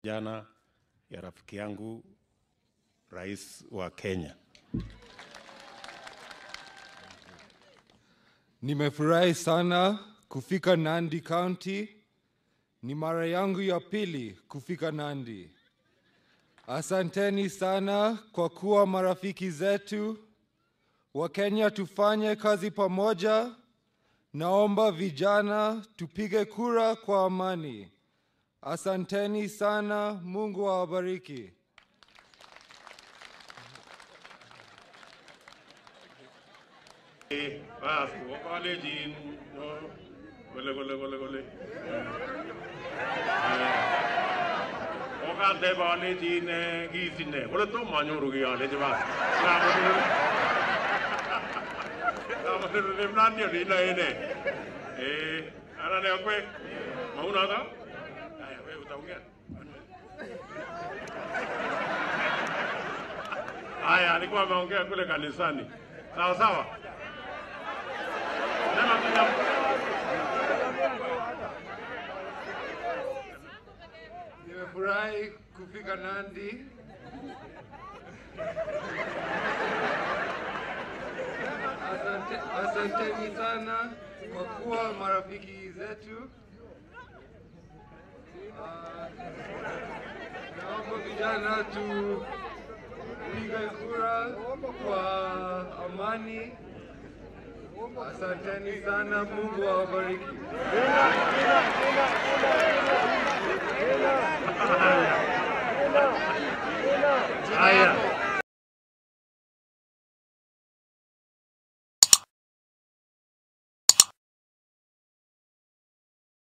jana ya rafiki yangu rais wa Kenya. Nimefurahi sana kufika Nandi County. Ni mara yangu ya pili kufika Nandi. Asanteni sana kwa kuwa marafiki zetu. Wakenya tufanye kazi pamoja. Naomba vijana tupige kura kwa amani. Asanteni sana. Mungu awabariki. Bas, kalenjin kole kole kole kole. Kokateb alenjin kiit ine, kole tomo anyoru kiy alenji bas. Kamonero nemnani oli inoe ine. Eh, ara ne akwe. Maunoto? Haya, wewe utaongea. Haya, alikuwa ameongea kule kanisani. Sawa sawa. Sema tu jambo. Nimefurahi kufika Nandi. Asante, asanteni sana kwa kuwa marafiki zetu. Ah, Naomba vijana tupige kura kwa amani. Asanteni sana, Mungu awabariki.